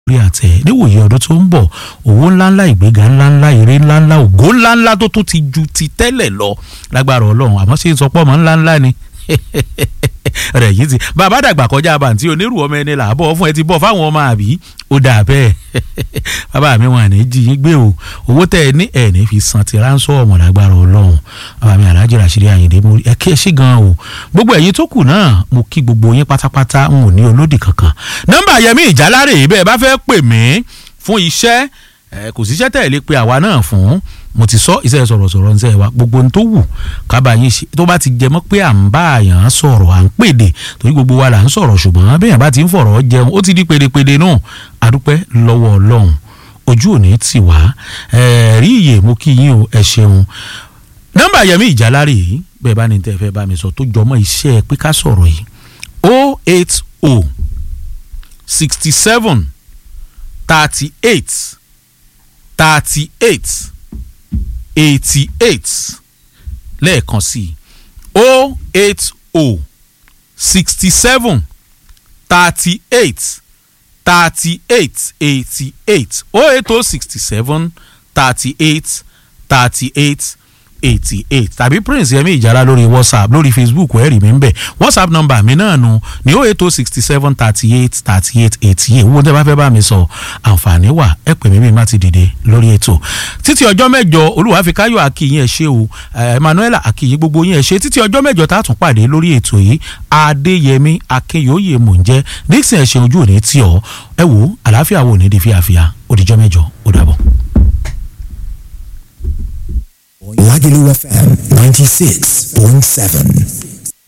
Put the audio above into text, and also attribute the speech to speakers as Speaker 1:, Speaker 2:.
Speaker 1: orí àtẹ níwòye ọdún tó ń bọ̀ owó ńláńlá ìgbéga ńláńlá èrè ńláńlá ògo ńláńlá tó tún ti ju ti tẹ́lẹ̀ lọ lágbára ọlọ́run àmọ́ ṣé n sọ pé ọmọ ńláńlá ni rẹ̀ yìí ti bàbá dàgbà kọjá bàǹtí onírú ọmọ ẹni là á bọ̀ fún ẹ ti bọ̀ fáwọn ọmọ àbí ó dà bẹ́ẹ̀ bàbá mi wọn àní jí yín gbé o owó tẹ ẹ ní ẹ ní fi san ti ránṣọ́ ọmọ lágbára ọlọ́run bàbá mi alájẹ ràṣírí àyìndé mo ẹ kí ẹ ṣe gan o gbogbo ẹ̀yin tó kù náà mo kí gbogbo yín pátápátá n ò ní olódì kankan nọ́mbà yẹmí ìjálárè bẹ́ẹ̀ bá fẹ́ pè mí fún iṣẹ́ kò síṣẹ́ tẹ̀ lé pé àwa náà fún mo ti sọ iṣẹ́ sọ̀rọ̀sọ̀rọ̀ ń sẹ́ wa gbogbo ohun tó wù kábà yín ṣe tó bá ti jẹ mọ́ pé à ń bá àyàn sọ̀rọ̀ à ń pèdè torí gbogbo wa là ń sọ̀rọ̀ ṣùgbọ́n bẹ́ẹ̀ bá ti ń fọ̀rọ̀ jẹun ó ti di pèdèpèdè náà adúpẹ́ lọ́wọ́ ọlọ́run ojú òní tì wá rí iye mo kí yín o ẹ ṣeun nọ́mbà yẹmí ìjálárè yìí bẹ́ẹ̀ bá ní tẹ́ fẹ́ bá mi sọ tó jọmọ́ iṣẹ́ pé ká sọ̀rọ̀ yìí o eight o sixty seven thirty eight thirty eight eighty eight lẹ́ẹ̀kan sí o eight o sixty seven thirty eight thirty eight eighty eight o eight o sixty seven thirty eight thirty eight eighty eight tàbí prince yẹmi ìjàrá lórí whatsapp lórí facebook ẹ̀rì mi ń bẹ̀ whatsapp number mi náà nu ní o eight o sixty seven thirty eight thirty eight eighty eight owó tẹ́ bá fẹ́ bá mi sọ àǹfààní wà ẹ pè mí mi má ti dìde lórí ètò títí ọjọ́ mẹ́jọ olúwàfíkáyọ̀ akíyín ẹ̀ ṣe o emmanuel akíyín gbogbo yín ẹ̀ ṣe títí ọjọ́ mẹ́jọ tá a tún pàdé lórí ètò yìí adéyẹmí akínyòóyè mò ń jẹ́ dixon ẹ̀ ṣe ojú òní tí ọ ẹ wò àlàáfíà wò ní di fíafíà òdìjọ́ mẹ́jọ ó dàbọ̀.
Speaker 2: Lagelu FM 96.7.